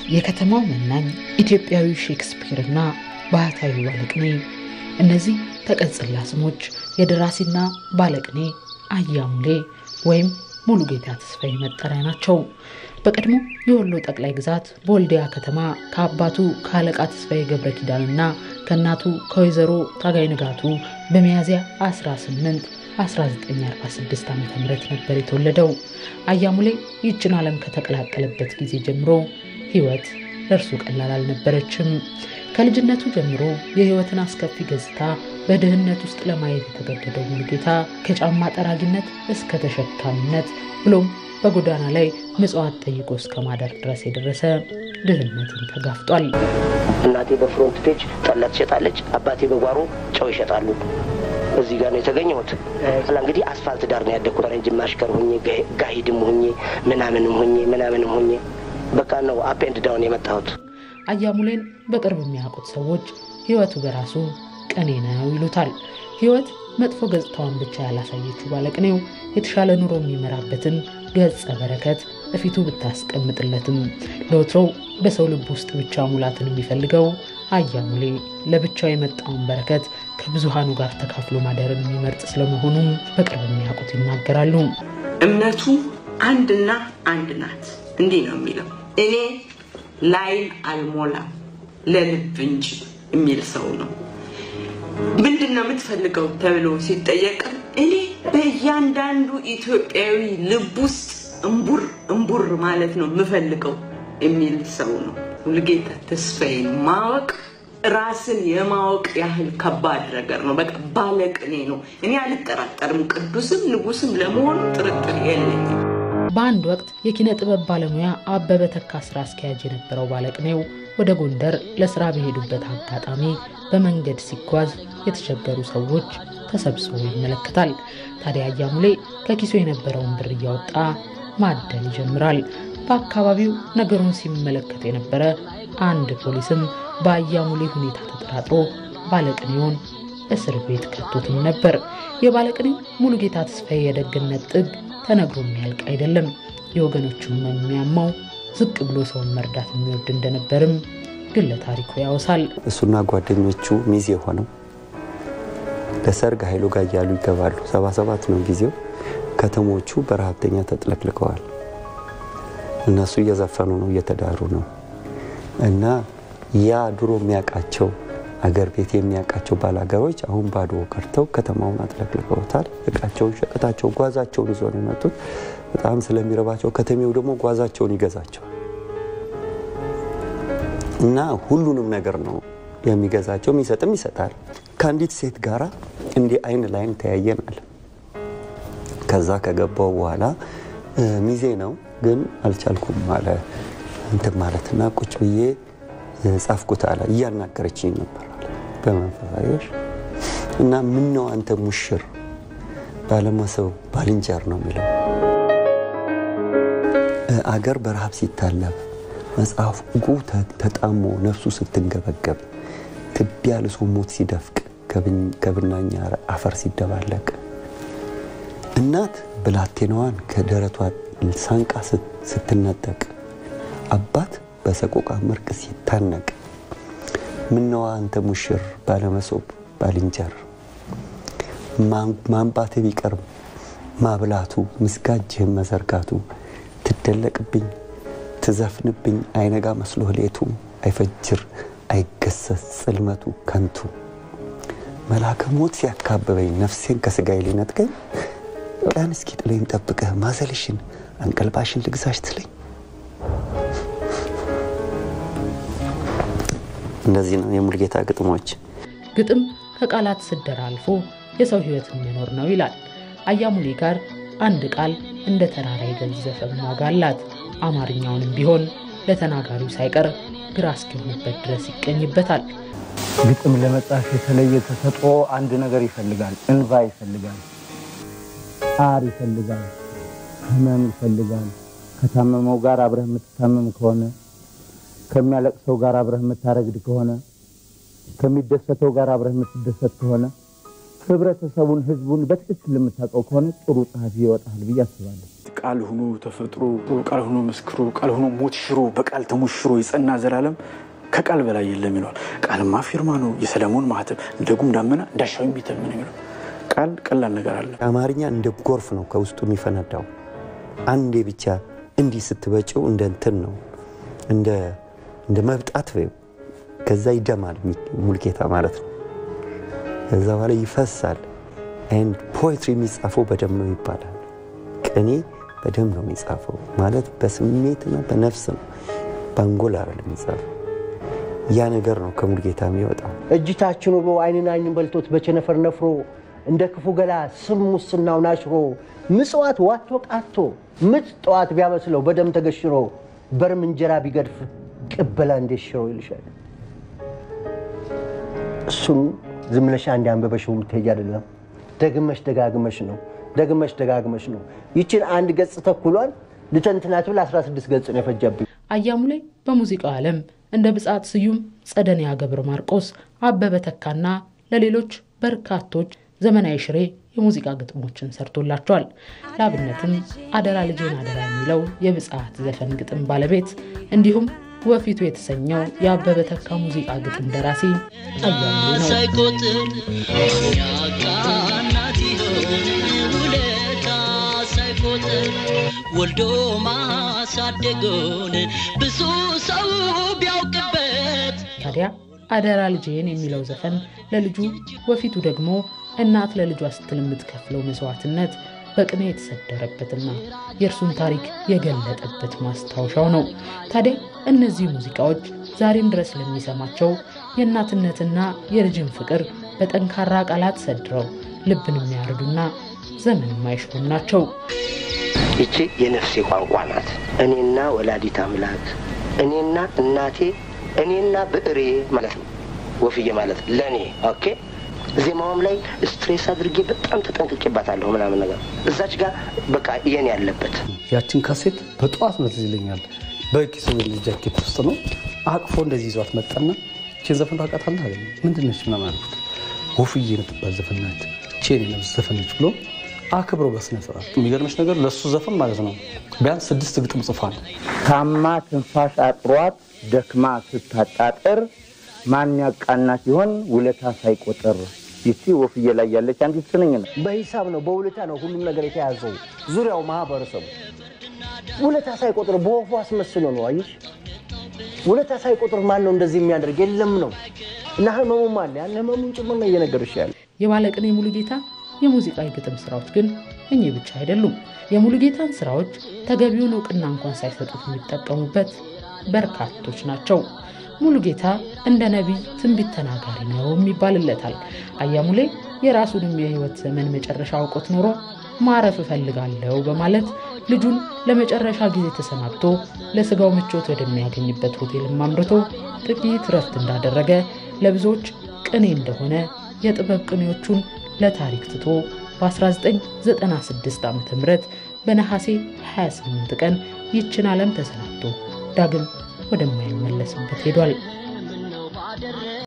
የከተማው መናኝ ኢትዮጵያዊ ሼክስፒርና ባህታዊ ባለቅኔ እነዚህ ተቀጽላ ስሞች የደራሲና ባለቅኔ አያሙሌ ወይም ሙሉጌታ ተስፋዬ መጠሪያ ናቸው። በቀድሞ የወሎ ጠቅላይ ግዛት በወልዲያ ከተማ ከአባቱ ከአለቃ ተስፋዬ ገብረ ኪዳንና ከእናቱ ከወይዘሮ ታጋይ ንጋቱ በሚያዝያ 18 1946 ዓ ም ነበር የተወለደው። አያሙሌ ይህችን ዓለም ከተቀላቀለበት ጊዜ ጀምሮ ሕይወት ለእርሱ ቀላል አልነበረችም። ከልጅነቱ ጀምሮ የሕይወትን አስከፊ ገጽታ በድህነት ውስጥ ለማየት የተገደደው ሙሉጌታ ከጫማ ጠራጊነት እስከ ተሸካሚነት ብሎም በጎዳና ላይ ምጽዋት ጠይቆ እስከ ማደር ድረስ የደረሰ ድህነትን ተጋፍጧል። እናቴ በፍሮንት ፔጅ ጠላ ትሸጣለች፣ አባቴ በጓሮ ጨው ይሸጣሉ። እዚህ ጋር ነው የተገኘሁት። ላ እንግዲህ አስፋልት ዳር ነው ያደግኩት። ጅማ አሽከር ሁኜ ጋሂድም ሁኜ ምናምንም ሁኜ ምናምንም ሁኜ በቃ ነው አፕ ኤንድ ዳውን የመጣሁት። አያሙሌን በቅርብ የሚያውቁት ሰዎች ሕይወቱ በራሱ ቅኔ ነው ይሉታል። ሕይወት መጥፎ ገጽታዋን ብቻ ያላሳየችው ባለቅኔው የተሻለ ኑሮ የሚመራበትን ገጸ በረከት እፊቱ ብታስቀምጥለትም ለወትሮው በሰው ልብ ውስጥ ብቻ ሙላትን የሚፈልገው አያሙሌ ለብቻው የመጣውን በረከት ከብዙሃኑ ጋር ተካፍሎ ማደርን የሚመርጥ ስለመሆኑም በቅርብ የሚያውቁት ይናገራሉ። እምነቱ አንድና አንድ ናት። እንዲህ ነው የሚለው እኔ ላይን አልሞላም ለልብ እንጂ የሚል ሰው ነው። ምንድን ነው የምትፈልገው ተብሎ ሲጠየቅ እኔ በእያንዳንዱ ኢትዮጵያዊ ልብ ውስጥ እምቡር እምቡር ማለት ነው የምፈልገው የሚል ሰው ነው። ሙሉጌታ ተስፋዬን ማወቅ ራስን የማወቅ ያህል ከባድ ነገር ነው። በቃ ባለቅኔ ነው። እኔ አልጠራጠርም፣ ቅዱስም ንጉስም ለመሆኑ ጥርጥር የለኝም። በአንድ ወቅት የኪነ ጥበብ ባለሙያ አበበ ተካ ስራ አስኪያጅ የነበረው ባለቅኔው ወደ ጎንደር ለስራ በሄዱበት አጋጣሚ በመንገድ ሲጓዝ የተቸገሩ ሰዎች ተሰብስበው ይመለከታል። ታዲያ አያሙሌ ከኪሱ የነበረውን ብር እያወጣ ማደል ይጀምራል። በአካባቢው ነገሩን ሲመለከት የነበረ አንድ ፖሊስም በአያሙሌ ሁኔታ ተጠራጥሮ ባለቅኔውን እስር ቤት ከቶትም ነበር። የባለቅኔው ሙሉጌታ ተስፋዬ የደግነት ጥግ ተነግሮ የሚያልቅ አይደለም። የወገኖቹን የሚያማው ዝቅ ብሎ ሰውን መርዳት የሚወድ እንደነበርም ግለ ታሪኩ ያወሳል። እሱና ጓደኞቹ ሚዜ ሆነው ለሰርግ ኃይሉ ጋር እያሉ ይገባሉ። ሰባ ሰባት ነው ጊዜው። ከተሞቹ በረሀብተኛ ተጥለቅልቀዋል። እነሱ እየዘፈኑ ነው፣ እየተዳሩ ነው። እና ያ ድሮ የሚያውቃቸው አገር ቤት የሚያውቃቸው ባላገሮች አሁን ባዶ ቀርተው ከተማውን አጥለቅልቀውታል። እቃቸውን፣ ሸቀጣቸውን፣ ጓዛቸውን ይዞ ነው የመጡት። በጣም ስለሚረባቸው ከተሜው ደግሞ ጓዛቸውን ይገዛቸዋል እና ሁሉንም ነገር ነው የሚገዛቸው። የሚሰጥም ይሰጣል። ከአንዲት ሴት ጋራ እንዲህ አይን ላይን ተያየናል። ከዛ ከገባው በኋላ ሚዜ ነው ግን አልቻልኩም አለ እንትን ማለትና ቁጭ ብዬ ጻፍኩት አለ። እያናገረችኝ ነበር አለ በመንፈሳዮች እና ምን ነው አንተ ሙሽር ባለመሰብ ባልንጀር ነው የሚለው አገር በረሃብ ሲታለብ መጽሐፉ ተጣሞ ነፍሱ ስትንገበገብ ትቢያ ልሶ ሞት ሲደፍቅ ከብናኛ አፈር ሲደባለቅ እናት ብላቴናዋን ከደረቷ ሳንቃ ስትነጠቅ አባት በሰቆቃ መርቅ ሲታነቅ ምነዋ አንተ ሙሽር ባለመሶብ ባልንጀር ማንባት ቢቀርም ማብላቱ ምስጋጅህን መዘርጋቱ ትደለቅብኝ ትዘፍንብኝ አይነጋ መስሎ ሌቱ አይፈጅር አይገሰስ ጽልመቱ ከንቱ መልአከ ሞት ሲያካብበኝ ነፍሴን ከስጋዬ ሊነጥቀኝ ቀን እስኪ ጥለኝ ጠብቀህ ማዘልሽን አንቀልባሽን ልግዛሽ ትለኝ። እነዚህ ነው የሙሉጌታ ግጥሞች። ግጥም ከቃላት ስደራ አልፎ የሰው ሕይወትን መኖር ነው ይላል። አያሙሌ ጋር አንድ ቃል እንደ ተራራ የገዘፈ ዋጋ አላት። አማርኛውንም ቢሆን ለተናጋሪው ሳይቀር ግራ እስኪሆንበት ድረስ ይቀኝበታል። ግጥም ለመጻፍ የተለየ ተሰጥኦ አንድ ነገር ይፈልጋል። እንባ ይፈልጋል፣ ጣር ይፈልጋል፣ ህመም ይፈልጋል። ከታመመው ጋር አብረህ የምትታመም ከሆነ ከሚያለቅሰው ጋር አብረህ የምታረግድ ከሆነ ከሚደሰተው ጋር አብረህ የምትደሰት ከሆነ ህብረተሰቡን፣ ህዝቡን በትክክል የምታውቀው ከሆነ ጥሩ ጸሐፊ ይወጣል ብዬ አስባለሁ። ቃል ሆኖ ተፈጥሮ ቃል ሆኖ መስክሮ ቃል ሆኖ ሞት ሽሮ በቃል ተሞሽሮ የጸና ዘላለም ከቃል በላይ የለም ይለዋል። ቃልማ ፊርማ ነው የሰለሞን ማህተም እንደ ጉም ዳመና እንዳሻው የሚተምን የሚለው ቃል ቀላል ነገር አለ። አማርኛ እንደ ጎርፍ ነው ከውስጡ የሚፈነዳው። አንዴ ብቻ እንዲህ ስትበጭው እንደ እንትን ነው እንደ መብጣት ወይም ከዛ ይደማል ሙልጌታ ማለት ነው። ከዛ በኋላ ይፈሳል። ኤንድ ፖኤትሪ የሚጻፈው በደም ነው ይባላል። ቅኔ በደም ነው የሚጻፈው ማለት በስሜትና በነፍስ ነው፣ በአንጎል አይደለም የሚጻፈው። ያ ነገር ነው ከሙልጌታ የሚወጣው። እጅታችን ውሎ አይንን አይንን በልቶት በቸነፈር ነፍሮ እንደ ክፉ ገላ ስም ሙስናውን አሽሮ ምጽዋት ዋቶ ቃቶ ምጥ ጠዋት ቢያመስለው በደም ተገሽሮ በርም እንጀራ ቢገድፍ ቅበላ እንዴት ሽሮ ይልሻል። እሱን ዝም ብለሽ አንድ አንበበሽው የምትሄጅ አይደለም። ደግመሽ ደጋግመሽ ነው ደግመሽ ደጋግመሽ ነው። ይችን አንድ ገጽ ተኩሏል ልተንትናት ብል 16 ገጽ ነው የፈጀብኝ። አያሙሌ በሙዚቃው ዓለም እንደ ብጻት ስዩም፣ ጸደንያ ገብረ ማርቆስ፣ አበበ ተካና ለሌሎች በርካቶች ዘመናዊ ሽሬ የሙዚቃ ግጥሞችን ሰርቶላቸዋል። ለአብነትም አደራ ልጄን አደራ የሚለው የብጻት ዘፈን ግጥም ባለቤት እንዲሁም ወፊቱ የተሰኘው የአበበ ተካ ሙዚቃ ግጥም ደራሲ አያሙሌ ነው። ሳይቆጥር ያቃናት ይሆን ውለታ ሳይቆጥር ወልዶ ማሳደጎን ብዙ ሰው ቢያውቅበት ታዲያ አደራ ልጄን የሚለው ዘፈን ለልጁ ወፊቱ ደግሞ እናት ለልጇ ስትል የምትከፍለው መስዋዕትነት በቅኔ የተሰደረበትና የእርሱን ታሪክ የገለጠበት ማስታወሻው ነው። ታዲያ እነዚህ ሙዚቃዎች ዛሬም ድረስ ለሚሰማቸው የእናትነትና የልጅን ፍቅር በጠንካራ ቃላት ሰድረው ልብን የሚያርዱና ዘመን የማይሽሩም ናቸው። ይቺ የነፍሴ ቋንቋ ናት። እኔና ወላዲት አምላክ፣ እኔና እናቴ፣ እኔና ብዕሬ ማለት ነው። ወፍዬ ማለት ለእኔ ኦኬ። ዜማውም ላይ ስትሬስ አድርጌ በጣም ተጠንቅቄባታለሁ ምናምን ነገር እዛች ጋር በቃ የኔ ያለበት ያችን ካሴት በጠዋት ነው ትዝ ይለኛል። በኪሱ ጃኬት ውስጥ ነው አቅፎ እንደዚህ ይዟት መጣና ይችን ዘፈን ታውቃታለህ አለኝ። ምንድን ነች ምናምን አልኩት። ወፍዬ የምትባል ዘፈን ናት፣ ይችን የነፍስ ዘፈኖች ብሎ አክብሮ በስነ ስርዓት። የሚገርምሽ ነገር ለእሱ ዘፈን ማለት ነው ቢያንስ ስድስት ግጥም ጽፏል። ታማ ትንፋሽ አጥሯት ደክማ ስታጣጥር ማን ያቃናት ሲሆን ውለታ ሳይቆጥር ይቺ ወፍዬ ላይ ያለች አንዲት ስንኝ ነው። በሂሳብ ነው በውለታ ነው ሁሉም ነገር የተያዘው ዙሪያው ማህበረሰቡ ውለታ ሳይቆጥር በወፉ አስመስሎ ነው። አየሽ ውለታ ሳይቆጥር ማን ነው እንደዚህ የሚያደርግ የለም ነው እና ህመሙም አለ ያን ህመሙን ጭምር ነው እየነገርሽ ያለ የባለቅኔ ሙሉጌታ የሙዚቃ የግጥም ስራዎች ግን እኚህ ብቻ አይደሉም። የሙሉጌታን ስራዎች ተገቢውን እውቅና እንኳን ሳይሰጡት የሚጠቀሙበት በርካቶች ናቸው። ሙሉጌታ እንደ ነቢይ ትንቢት ተናጋሪ ነው የሚባልለታል። አያሙሌ የራሱንም የህይወት ዘመን መጨረሻ አውቆት ኖሮ ማረፍ እፈልጋለሁ በማለት ልጁን ለመጨረሻ ጊዜ ተሰናብቶ ለስጋው ምቾት ወደሚያገኝበት ሆቴልም አምርቶ ጥቂት ረፍት እንዳደረገ ለብዙዎች ቅኔ እንደሆነ የጥበብ ቅኔዎቹን ለታሪክ ትቶ በ1996 ዓ ም በነሐሴ 28 ቀን ይችን ዓለም ተሰናብቶ ዳግም ወደማይመለስበት ሄዷል።